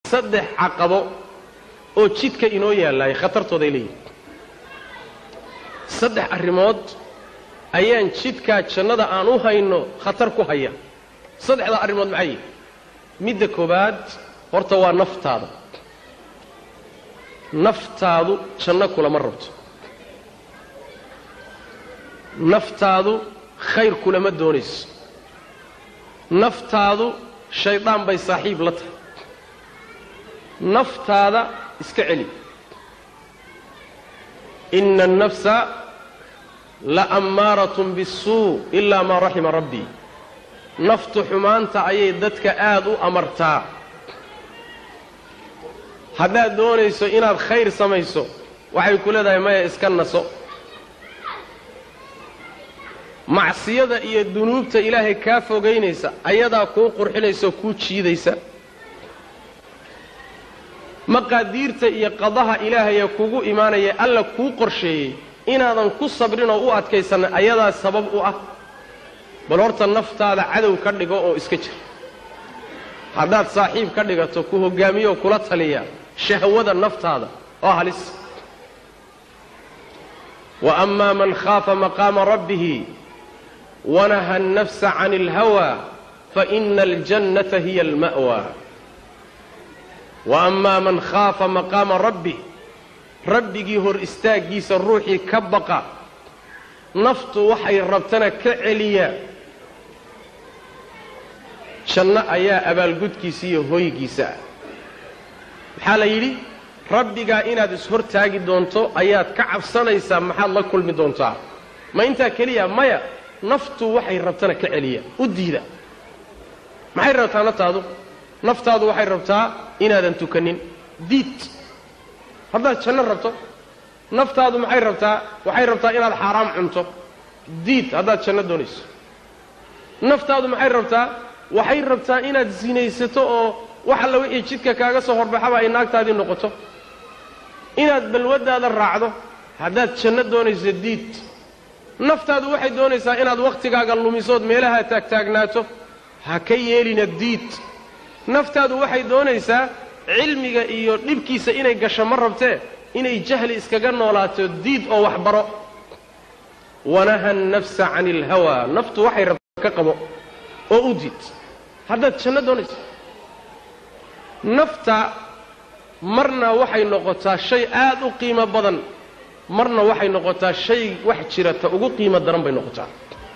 saddex caqabo oo jidka inoo yaallaya khatartooday leeyihin saddex arrimood ayaan jidkaa jannada aan u hayno khatar ku haya saddexdaa arrimood maxay yihin midda koowaad horta waa naftaada naftaadu janno kulama rabto naftaadu khayr kulama doonayso naftaadu shaydaan bay saaxiib la tahay naftaada iska celi ina annafsa la ammaaratun bisuu ilaa maa raxima rabbii naftu xumaanta ayay dadka aad u amartaa haddaad doonayso inaad khayr samayso waxay ku leedahay maya iska naso macsiyada iyo dunuubta ilaahay kaa fogaynaysa ayadaa kuu qurxinaysa oo kuu jiidaysa maqaadiirta iyo qadaha ilaahaya kugu imaanaya alla kuu qorsheeyey inaadan ku sabrin oo u adkaysanna ayadaa sabab u ah bal horta naftaada cadow ka dhigo oo iska jir haddaad saaxiib ka dhigato ku hoggaamiyo oo kula taliya shahwada naftaada oo halis wa amaa man khaafa maqaama rabbihi wanaha annafsa can alhawaa faina aljannata hiya alma'wa wa amaa man khaafa maqaama rabbih rabbigii hor istaaggiisa ruuxii ka baqa naftu waxay rabtana ka celiya janno ayaa abaalgudkiisa iyo hoygiisa ah maxaa la yidhi rabbigaa inaad is-hortaagi doonto ayaad ka cabsanaysaa maxaad la kulmi doontaa ma intaa keliya maya naftu waxay rabtana ka celiya u diida maxay rabtaa naftaadu naftaadu waxay rabtaa inaadan tukanin diid haddaad janno rabto naftaadu maxay rabtaa waxay rabtaa inaad xaaraam cunto diid haddaad janno doonayso naftaadu maxay rabtaa waxay rabtaa inaad sinaysato oo wax alla wixii jidka kaaga soo horbaxaba ay naagtaadii noqoto inaad balwaddaada raacdo haddaad janno doonayso diid naftaadu waxay doonaysaa inaad wakhtigaaga lumisood meelaha taagtaagnaato ha ka yeelina diid naftaadu waxay doonaysaa cilmiga iyo dhibkiisa inay gasho ma rabtee inay jahli iskaga noolaato diid oo wax baro wanaha annafsa cani alhawaa naftu waxay rabtaa ka qabo oo u diid haddaad janno doonaysa nafta marna waxay noqotaa shay aad u qiimo badan marna waxay noqotaa shay wax jirata ugu qiimo daran bay noqotaa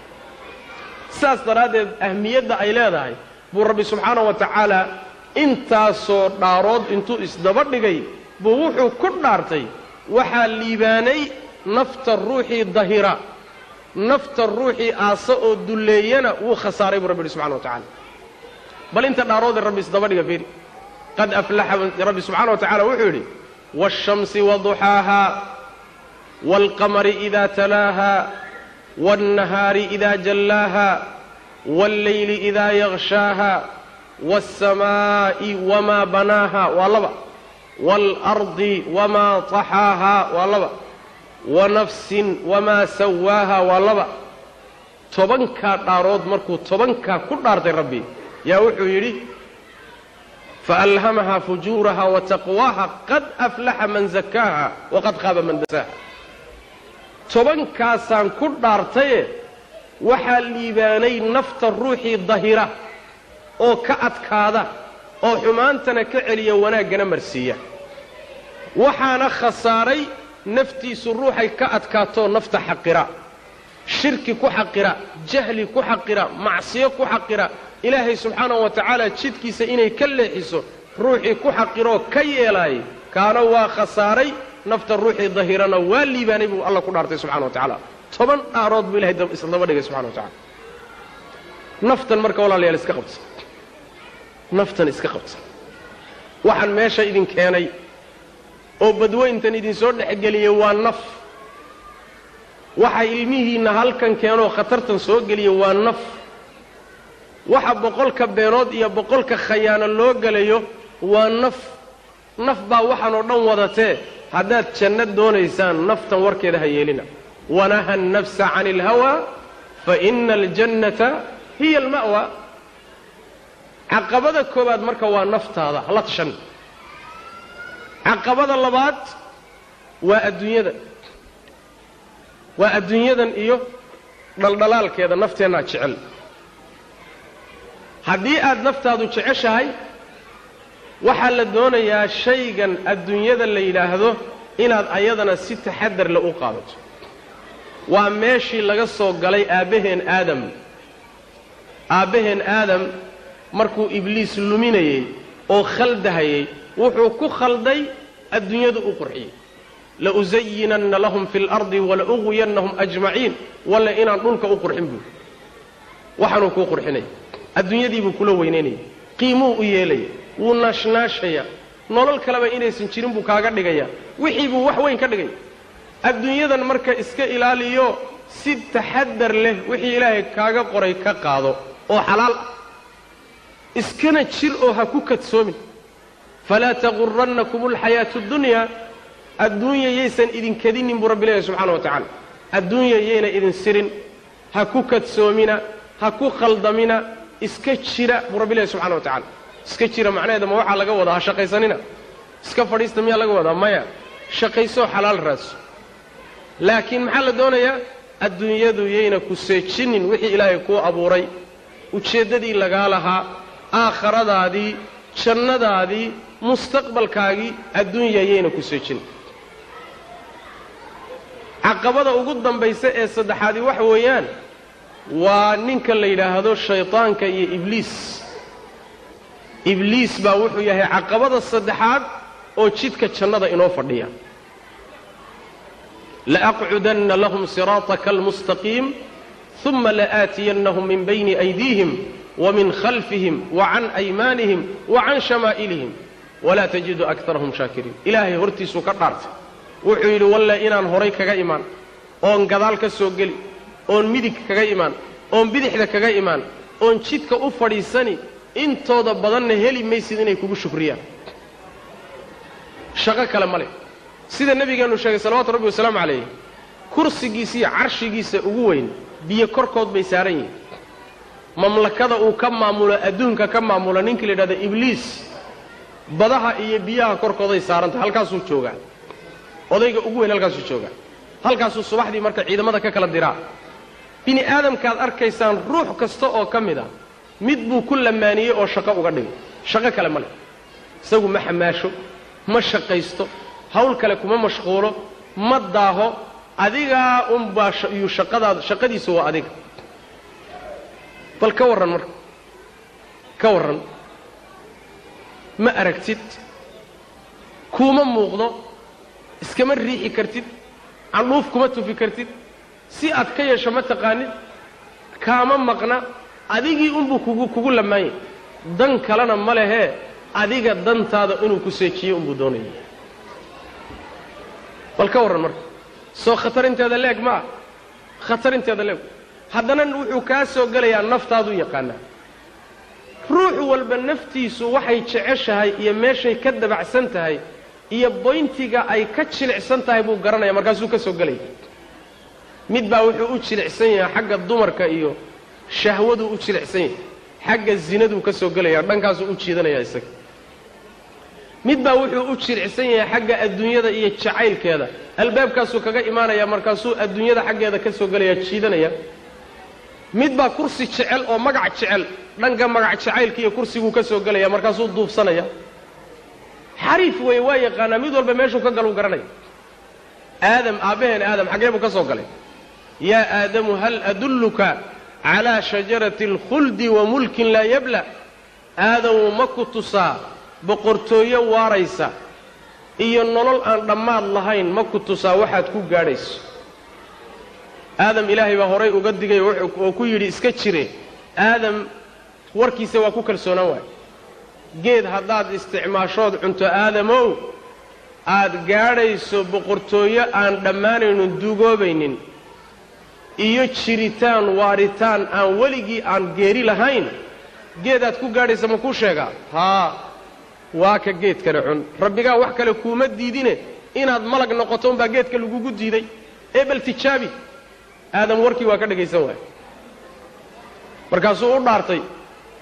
sidaas daraaddeed ahmiyadda ay leedahay buu rabbi subxaana wa tacaala intaasoo dhaarood intuu isdaba dhigay buu wuxuu ku dhaartay waxaa liibaanay nafta ruuxii dahira nafta ruuxii aasa oo dulleeyana wuu khasaaray buu rabbi yidhi subxana wa tacala bal inta dhaaroodee rabbi isdaba dhiga fiiri qad aflaxa rabbi subxaana wa tacala wuxuu yidhi waashamsi waduxaaha waalqamari idaa talaaha waalnahaari idaa jallaaha waallayli idaa yaqshaaha waalsamaa'i wamaa banaaha waa laba waalardi wamaa taxaaha waa laba wanafsin wamaa sawaaha waa laba tobankaa dhaarood markuu tobankaa ku dhaartay rabbi yaa wuxuu yidhi faalhamahaa fujuuraha wa taqwaaha qad aflaxa man zakaaha waqad qaaba man dasaaha tobankaasaan ku dhaartaye waxaa liibaanay nafta ruuxii dahira oo ka adkaada oo xumaantana ka celiya wanaaggana marsiiya waxaana khasaaray naftiisu ruuxay ka adkaatoo nafta xaqira shirki ku xaqira jahli ku xaqira macsiyo ku xaqira ilaahay subxaanahu wa tacaala jidkiisa inay ka leexiso ruuxii ku xaqiroo ka yeelaayay kaana waa khasaaray nafta ruuxii dahirana waa liibaanay buu alla ku dhaartay subxana wa tacaala toban dhaarood buu ilahay isdaba dhigay subxana wa tacala naftan marka walaalayaal iska qabta naftan iska qabta waxaan meesha idin keenay oo badweyntan idinsoo dhexgeliyey waa naf waxa ilmihiinna halkan keenoo khatartan soo geliya waa naf waxa boqolka beenood iyo boqolka khayaano loo gelayo waa naf naf baa waxaan oo dhan wadatee haddaad janno doonaysaan naftan warkeeda ha yeelina wanaha annafsa cani alhawaa fa ina aljannata hiya alma'wa caqabada koowaad marka waa naftaada hala tashan caqabada labaad waa adduunyada waa adduunyadan iyo dhaldhalaalkeeda nafteennaa jecel haddii aad naftaadu jeceshahay waxaa la doonayaa shaygan adduunyada la yidhaahdo inaad ayadana si taxadar le u qaadato waa meeshii laga soo galay aabbaheen aadam aabbaheen aadam markuu ibliis luminayey oo khaldahayey wuxuu ku khalday adduunyadu u qurxiyey lausayinanna lahum fi اlardi walauwiyannahum ajmaciin walla inaan dhulka u qurxin buui waxaanuu kuu qurxinaya adduunyadiibuu kula weynaynaya qiimuu u yeelaya wuu naashnaashaya nolol kaleba inaysan jirin buu kaaga dhigaya wixii buu wax weyn ka dhigay adduunyadan marka iska ilaaliyo si taxadar leh wixii ilaahay kaaga qoray ka qaado oo xalaal ah iskana jir oo ha ku kadsoomin falaa tagurannakum alxayaatu اddunya adduunya yaysan idinkadinin buu rabbi leeyahy subxana wa tacaala adduunya yayna idin sirin ha ku kadsoomina ha ku khaldamina iska jira buu rabbi leeyahy subxana wa tacala iska jira macnaheeda ma waxaa laga wadaa ha shaqaysanina iska fadhiista miyaa laga wadaa maya shaqaysoo xalaal raadso laakiin maxaa la doonayaa adduunyadu yayna ku seejinin wixii ilaahay kuu abuuray ujeeddadii lagaa lahaa aakhiradaadii jannadaadii mustaqbalkaagii adduunya yayna ku seejinin caqabada ugu dambaysa ee saddexaadi waxa weeyaan waa ninka la yidhaahdo shaydaanka iyo ibliis ibliis baa wuxuu yahay caqabada saddexaad oo jidka jannada inoo fadhiya laaqcudanna lahum siraataka almustaqiim uma la'aatiyannahum min bayni aydiihim wamin khalfihim wacan aymaanihim wacan shamaa'ilihim walaa tajidu akarahum shaakiriin ilaahay hortiisuu ka dhaartay wuxuu yidhi walle inaan horay kaga imaan oon gadaal ka soo geli oon midig kaga imaan oon bidixda kaga imaan oon jidka u fadhiisani intooda badanna heli maysid inay kugu shukriyaan shaqo kale ma leh sida nebigeennu sheegay salawatu rabbi wasalaamu calayh kursigiisa iyo carshigiisa ugu weyn biyo korkood bay saaran yihiin mamlakada uu ka maamulo adduunka ka maamulo ninkii la yidhahdo ibliis badaha iyo biyaha korkooday saarantahay halkaasuu joogaa odayga ugu weyn halkaasuu joogaa halkaasuu subaxdii marka ciidamada ka kala diraa bini aadamkaad arkaysaan ruux kasta oo ka mid a mid buu ku lamaaniyey oo shaqo uga dhigay shaqo kale ma leh isagu ma xamaasho ma shaqaysto hawl kale kuma mashquulo ma daaho adigaa unbaa iyuu shaqadaad shaqadiisu waa adiga bal ka warran marka ka warran ma aragtid kuuma muuqdo iskama riixi kartid candhuuf kuma tufi kartid si aad ka yeesho ma taqaanid kaama maqna adigii unbuu kugu kugu lamaanyay dan kalena ma lehee adiga dantaada inuu ku seejiyo unbuu doonaya bal ka warran marka soo khatarinteeda leeg ma ah khatarinteeda leeg haddana wuxuu kaa soo gelayaa naftaaduu yaqaanaa ruux walba naftiisu waxay jeceshahay iyo meeshay ka dabacsan tahay iyo boyntiga ay ka jilicsan tahay buu garanaya markaasuu ka soo gelaya mid baa wuxuu u jilicsan yahay xagga dumarka iyo shahwaduu u jilicsan yahay xagga zinaduu ka soo gelaya dhankaasuu u jiidanayaa isaga mid baa wuxuu u jilicsan yahay xagga adduunyada iyo jacaylkeeda albaabkaasuu kaga imaanaya markaasuu adduunyada xaggeeda ka soo gelaya jiidanaya mid baa kursi jecel oo magac jecel dhanka magac jacaylka iyo kursiguu ka soo gelaya markaasuu duubsanaya xariif weeye waa yaqaanaa mid walba meeshuu ka galuu garanaya aadam aabbaheen aadam xaggee buu ka soo galay yaa aadamu hal adulluka calaa shajarati alkhuldi wa mulkin laa yabla aadamu ma ku tusaa boqortooyo waaraysa iyo nolol aan dhammaad lahayn ma ku tusaa waxaad ku gaadhayso aadam ilaahay baa horay uga digay oo ku yidhi iska jire aadam warkiisa waa ku kalsoonaan waay geed haddaad isticmaashood cunto aadamow aad gaadhayso boqortooyo aan dhammaanaynin duugoobaynin iyo jiritaan waaritaan aan weligii aan geeri lahayn geedaad ku gaadhaysa ma kuu sheegaa haa waa ka geedkana cun rabbigaa wax kale kuuma diidine inaad malag noqoto unbaa geedka lagugu diiday ee bal tijaabi aadam warkii waa ka dhegaysan waaya markaasuu u dhaartay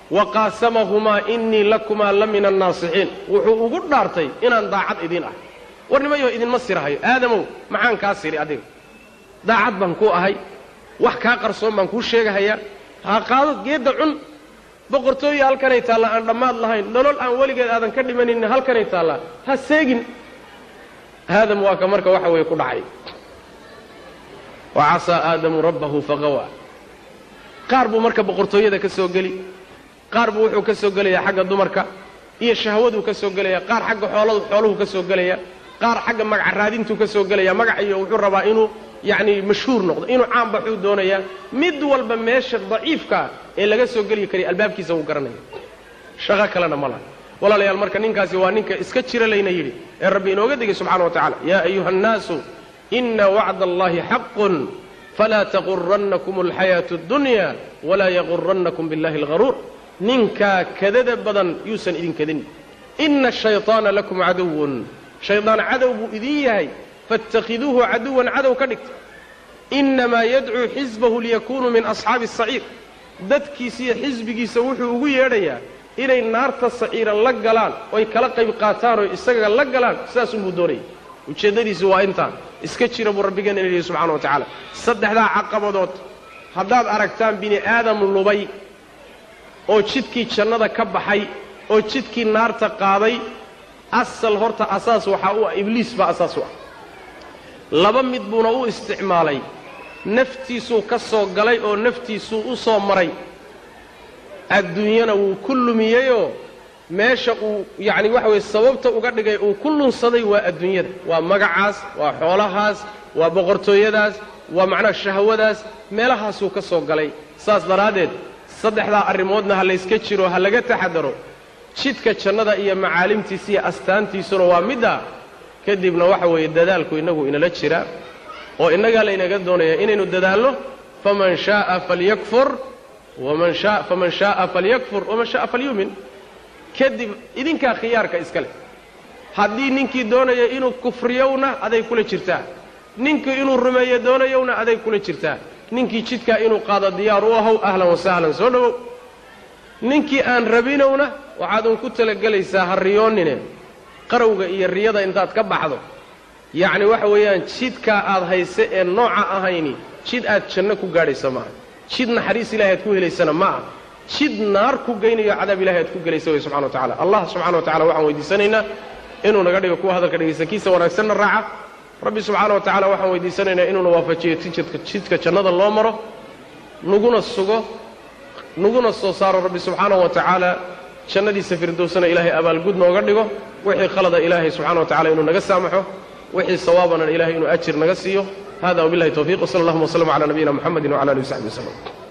wa qaasamahumaa innii lakumaa la min annaasixiin wuxuu ugu dhaartay inaan daacad idiin ah war nimayo idinma sirahayo aadamow maxaan kaa siri adiga daacad baan ku ahay wax kaa qarsoon baan kuu sheegahayaa ha qaado geedda cun boqortooya halkanay taallaa aan dhammaad lahayn nolol aan weligeed aadan ka dhimanin halkanay taallaa ha seegin aadam waa ka marka waxa weeye ku dhacay wa casaa aadamu rabbahu faqawaa qaar buu marka boqortooyada ka soo geli qaar buu wuxuu ka soo gelayaa xagga dumarka iyo shahwaduu ka soo gelaya qaar xagga xooladu xooluhu ka soo gelaya qaar xagga magaca raadintuu ka soo gelaya magac iyo wuxuu rabaa inuu yacni mashhuur noqdo inuu caan baxuu doonayaa mid walba meesha daciifkaa ee laga soo geli kariya albaabkiisa wuu garanaya shaqo kalena ma laha walaalayaal marka ninkaasi waa ninka iska jira layna yidhi ee rabbi inooga digay subxana wa tacala yaa ayuha annaasu ina wacda allahi xaqun falaa taqurannakum alxayaatu addunya walaa yaqurannakum billahi algharuur ninkaa kadada badan yuusan idin kadin ina ashayطaana lakum caduwun shaydaan cadow buu idin yahay faاtakhiduuhu caduwan cadow ka dhigta inamaa yadcuu xisbahu liyakunuu min asxaabi الsaciir dadkiisiiyo xisbigiisa wuxuu ugu yeedhayaa inay naarta saciira la galaan oy kala qayb qaataan oo isaga la galaan sidaasunbuu doonaya ujeeddadiisi waa intaa iska jira buu rabbigeena ina yihi subxana wa tacaala saddexdaa caqabadood haddaad aragtaan bini aadam lubay oo jidkii jannada ka baxay oo jidkii naarta qaaday asal horta asaas waxaa u ah ibliis baa asaas u ah laba mid buuna u isticmaalay naftiisuu ka soo galay oo naftiisuu u soo maray adduunyana wuu ku lumiyeyoo meesha uu yacni waxa weye sababta uga dhigay uu ku lunsaday waa adduunyada waa magacaas waa xoolahaas waa boqortooyadaas waa macnaha shahwadaas meelahaasuu ka soo galay saas daraaddeed saddexdaa arrimoodna ha layska jiro ha laga taxadaro jidka jannada iyo macaalimtiisa iyo astaantiisuna waa midda kadibna waxa weeye dadaalku innagu inala jira oo innagaa laynaga doonaya inaynu dadaalno faman shaaa falyakfur waman shaa faman shaaa falyakfur waman shaaa falyuumin kadib idinkaa khiyaarka iska leh haddii ninkii doonaya inuu kufriyowna aday kula jirtaa ninkii inuu rumeeyo doonayowna aday kula jirtaa ninkii jidkaa inuu qaado diyaar u ahow ahlan wasahlan soo dhowow ninkii aan rabinowna waxaad un ku talagelaysaa ha riyoonnine qarowga iyo riyada intaad ka baxdo yacni waxa weeyaan jidkaa aad hayse ee nooca ahayni jid aad janno ku gaadhaysa maaha jid naxariis ilahay aad ku helaysana ma aha jid naar ku geynayo cadaab ilahay aad ku gelaysa wey subxana wa tacala allah subxana wa tacala waxaan weydiisanaynaa inuu naga dhigo kuwa hadalka dhegaysta kiisa wanaagsanna raaca rabbi subxaana wa tacala waxaan weydiisanaynaa inuuna waafajiyo tijidka jidka jannada loo maro naguna sugo naguna soo saaro rabbi subxaana wa tacaala jannadiisa firdowsana ilaahay abaalgud nooga dhigo wixii khalada ilaahay subxana wa tacala inuu naga saamaxo wixii sawaabana ilaahay inuu ajir naga siiyo hada wabillahi towfiiq wsala allahuma wslama cala nabiyina muxamedi wcala alihi wasaxbi waslem